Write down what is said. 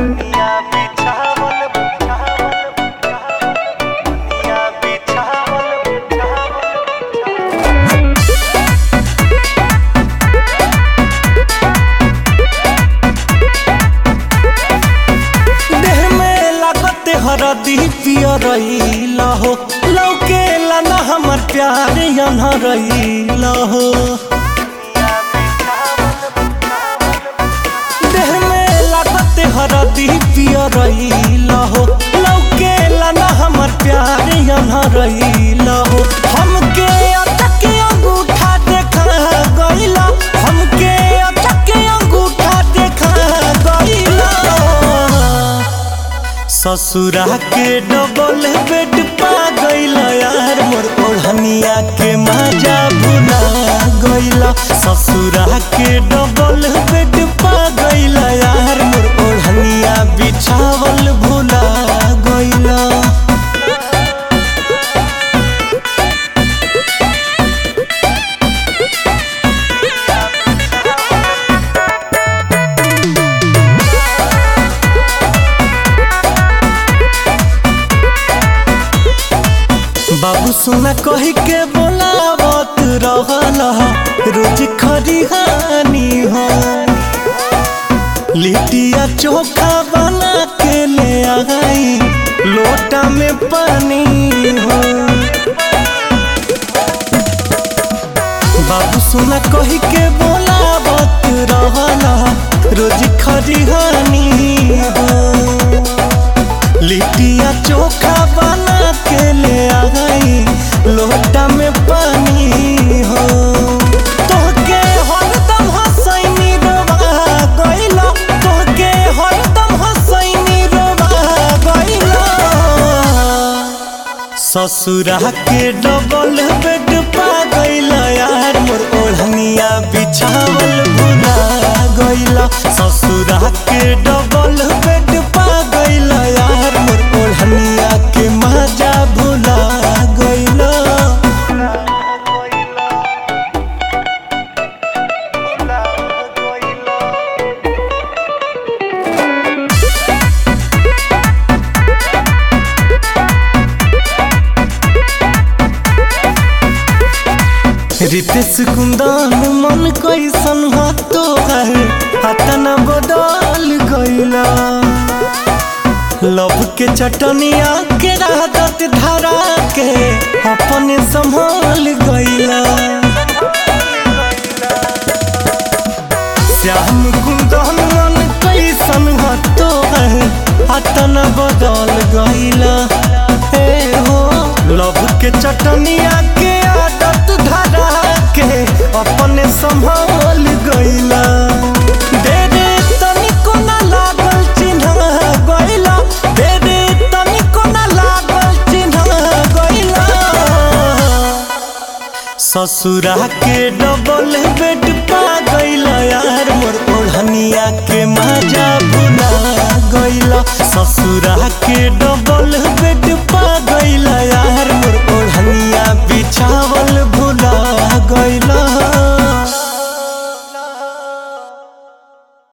दुनिया बिछावल बिछावल बिछावल दुनिया बिछावल बिछावल देह में लागत हरदी पियरैला हो लौके लाना हमर प्यार अनहरैला हो देह में लागत हरदी पियरैला हो लौके लाना हमर प्यार अनहरैला हो हमके अटक अंगूठा देखा गइला हमके अटक अंगूठा देखा गइला ससुरा के डबल बेड पा गइल यार मोर ओढ़निया के मजा भुला गइल ससुरा के डबल बेड पा गइल यार मोर ओढ़निया बिछावल भुला गइल बाबू सुना कही के बोलावत रहला रोज खरिहानी हो लिटिया चोखा बना के ले आई लोटा में पानी हो बाबू सुना कही के बोलावत रहला रोज खरिहानी हो लिटिया चोखा बना के ले आई लोटा में पानी हो तोहके हरदम हसैनी रोवा गइला तोहके हरदम हसैनी रोवा गइला ससुरा के डबल बेड पा गइला यार मोर ओढ़निया बिछावल भुला गइला ससुरा के डबल बेड पा गइला यार मोर ओढ़निया के मजा भुला गइला रितेश कुंदन मन कैसन हो तोहर हतना बदल गइला लव के चटनिया के राहत धरा के अपने संभाल गइला श्याम कुंदन मन कैसन हो तोहर हतना बदल गइला हे हो लव के चटनिया के आदत धरा के अपने संभाल गइला दे दे तनिको ना लागल चिन्ह गइला दे दे तनिको ना लागल चिन्ह गइला ससुरा के डबल बेड पा गइल यार मोर ओढ़निया के मजा भुला गइल ससुरा